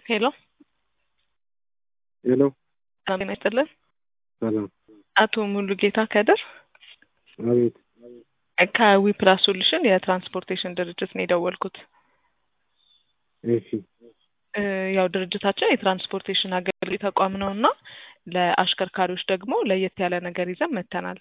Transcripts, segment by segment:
ሄሎ ሄሎ ጤና ይስጥልን። ሰላም። አቶ ሙሉጌታ ከድር አቤት። ከዊ ፕላስ ሶሉሽን የትራንስፖርቴሽን ድርጅት ነው የደወልኩት። እሺ እ ያው ድርጅታችን የትራንስፖርቴሽን አገልግሎት ተቋም ነው እና ለአሽከርካሪዎች ደግሞ ለየት ያለ ነገር ይዘን መጥተናል።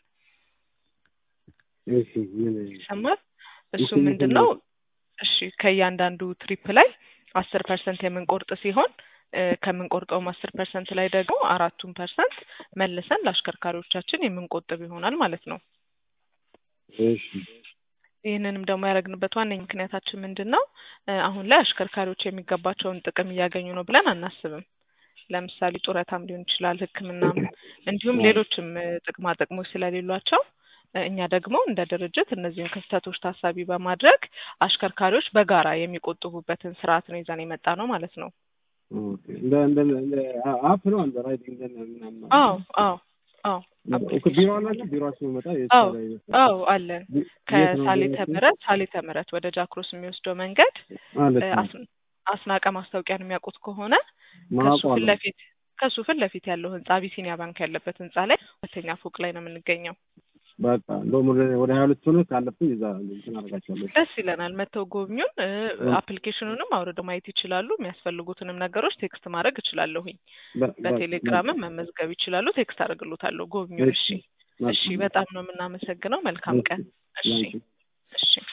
እሺ ምን ይሰማል? እሱ ይሰማል። ምንድን ነው? እሺ ከእያንዳንዱ ትሪፕ ላይ አስር ፐርሰንት የምንቆርጥ ሲሆን እ ከምንቆርጠውም አስር ፐርሰንት ላይ ደግሞ አራቱን ፐርሰንት መልሰን ለአሽከርካሪዎቻችን የምንቆጥብ ይሆናል ማለት ነው። እሺ ይህንንም ደግሞ ያደረግንበት ዋነኛ ምክንያታችን ምንድን ነው? እ አሁን ላይ አሽከርካሪዎች የሚገባቸውን ጥቅም እያገኙ ነው ብለን አናስብም። ለምሳሌ ጡረታም ሊሆን ይችላል፣ ሕክምናም እንዲሁም ሌሎችም እ ጥቅማ ጥቅሞች ስለሌሏቸው እ እኛ ደግሞ እንደ ድርጅት እነዚህን ክፍተቶች ታሳቢ በማድረግ አሽከርካሪዎች በጋራ የሚቆጥቡበትን ስርዓት ነው ይዘን የመጣ ነው ማለት ነው። ኦኬ። እንደ እንደ እንደ አፕ ነው እንደ ራይዲንግ እንደ ምናምን አዎ አዎ አዎ ኦኬ። ቢሮ አላችሁ? ቢሮአችሁ መጣ አዎ አዎ አለን። ከሳሌተ ምህረት ሳሌተ ምህረት ወደ ጃክሮስ የሚወስደው መንገድ ማለት እ ነው። አስ- አስናቀ ማስታወቂያን የሚያውቁት ከሆነ ከሱ ማውቀው ፊት አለ። ለፊት ከሱ ፊት ለፊት ያለው ህንጻ አቢሲኒያ ባንክ ያለበት ህንጻ ላይ ሁለተኛ ፎቅ ላይ ነው የምንገኘው። በቃ እንደውም ወደ ወደ ሀያ ሁለት ሆነ ካለፍኩኝ እዛ እንትን አደርጋቸዋለሁ። ደስ ይለናል። መተው ጎብኙን። እ እ- አፕሊኬሽኑንም አውርደው ማየት ይችላሉ። የሚያስፈልጉትንም ነገሮች ቴክስት ማድረግ እችላለሁኝ። በ- በ- በቴሌግራምም መመዝገብ ይችላሉ። ቴክስት አደርግሎታለሁ። ጎብኙን። እሺ እሺ እሺ። በጣም ነው የምናመሰግነው። መልካም ቀን። እሺ ላንቺ እሺ